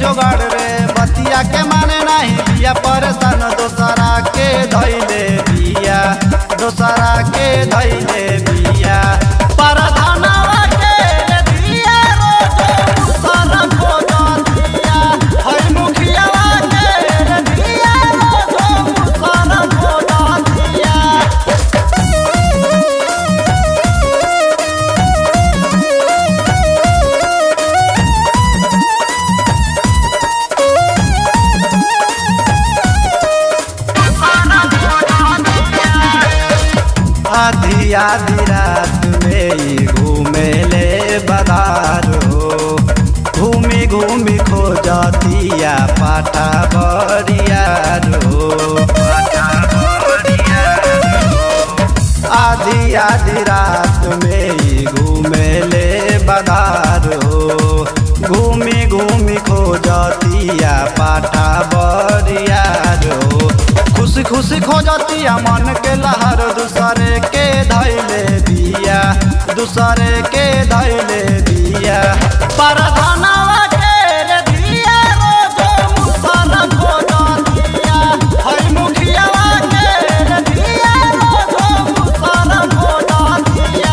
जोगाड़ रे बतिया के माने नहीं बिया परेशान दोसरा के धैले बिया दोसरा के धैले बिया परधनवा के रे दिया रोज मुसर खोजतिया है मुखियावा के रे दिया रोज मुसर खोजतिया आधी आधी रात में ही घूमे ले बदार हो घूमी घूमी खो जातिया पाठा बरियार हो आधी आधी रात में ही घूमे ले बदार हो घूमी घूमी खो जातिया पाठा बरियार हो खुशी खुशी खो जातिया मन के लहर दूसरे के धैले दिया दूसरे के धैले दिया परधनवा के रे दिया रोज मुसर खो जातिया है मुखियावा के रे दिया रोज मुसर खो जातिया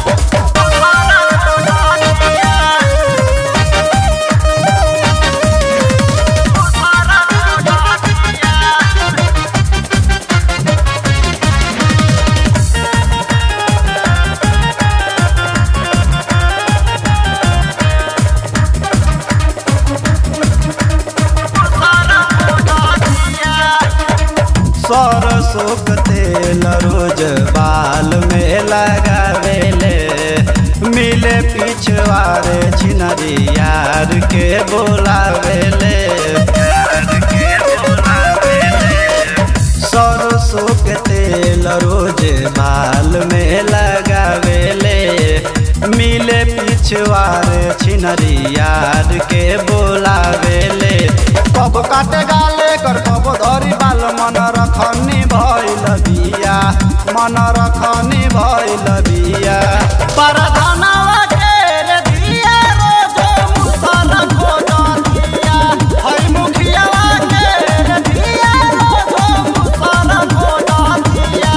सरसों के तेल रोज बाल में लगावेले मिले पिछवारे छिनरी यार के बोलावेले सरसों के तेल रोज बाल में लगावेले मिले पिछवारे छिनरी यार के बोलावेले कब काटे गाले कर कब धरी बाल मन रखनी भइल बिया मन रखनी भइल बिया परधनवा के रे दिया रोज मुसर खोजतिया है मुखियावा के रे दिया रोज मुसर खोजतिया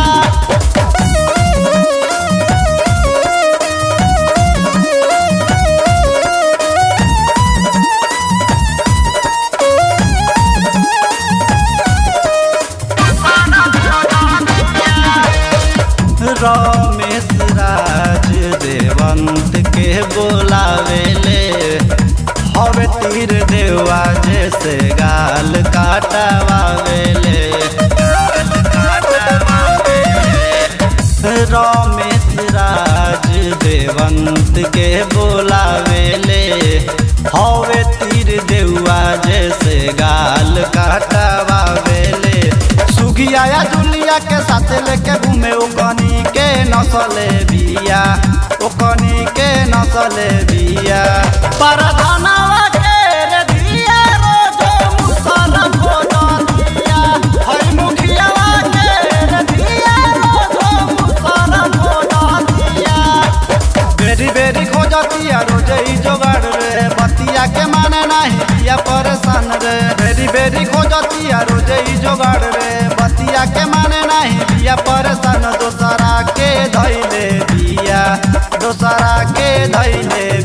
रमेश राज देवंत के बोलावेले हवे तीर देवा जैसे गाल काटवावेले रमेश राज देवंत के बोलावेले हवे तीर देवा जैसे गाल काटवावेले सुगिया या जुलिया के साथ लेके घूमे ओकनी के नसले बिया ओकनी के नसले बिया परधनवा के रे दिया रोज मुसर खोजतिया है मुखियावा के रे दिया रोज मुसर खोजतिया बेरी बेरी खोजतिया रोज ही जोगाड़ रे बतिया के माने नहीं बिया परेशान रे बेरी बेरी खोजतिया रोज ही जोगाड़ रे बतिया के माने नहीं बिया परेशान दोसरा के धैले बिया दोसरा के धैले